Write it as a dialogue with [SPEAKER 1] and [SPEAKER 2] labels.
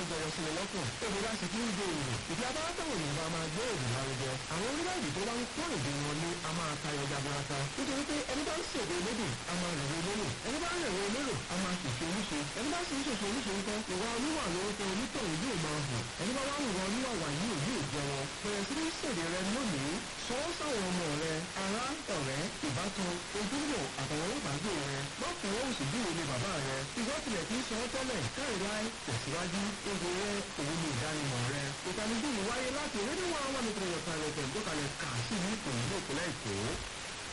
[SPEAKER 1] jọyọ̀ sí mi lọ́kàn èdè bá sì kí ń gbé èrò ìdí abáwọ́tàwọn ènìyàn bá máa gbé èdè lárugẹ àwọn orílẹ̀-èdè tó bá ń pọ́n èdè wọn lé a máa tayọ jaburata nítorí pé ẹni bá ń ṣèdè elédè a máa rẹ̀wé lérò ẹni bá ń rẹ̀wé lérò a máa ṣèṣe oníṣe ẹni bá sì ń ṣèṣe oníṣe ńkọ́ ìwà oníwà lórúkọ onítọ̀hún yóò máa hàn ẹni bá wá ìwà oníwà wà yóò yóò jẹwọ bẹ̀rẹ̀ sí ní ṣèdè rẹ lónìí sọ ọ́ sáwọn ọmọ rẹ ará ọ̀rẹ́ ìbátan ojúbọ àtàwọn ọlọ́pàá rẹ má fọwọ́ òsì bí òun ni bàbá rẹ ìwọ tilẹ̀ kì í sọ ọ́ tẹ́lẹ̀ káìláì tẹ̀síwájú èdè rẹ òun ni ìdánimọ̀ rẹ ìtàníjú yìí wáyé láti rédíò àwọn ọmọ nìkan ìyọ̀kan rẹ̀ tẹ̀ ń dọ́kalẹ̀ kà sí ní ìpòyìnbó ìpínlẹ̀ èkó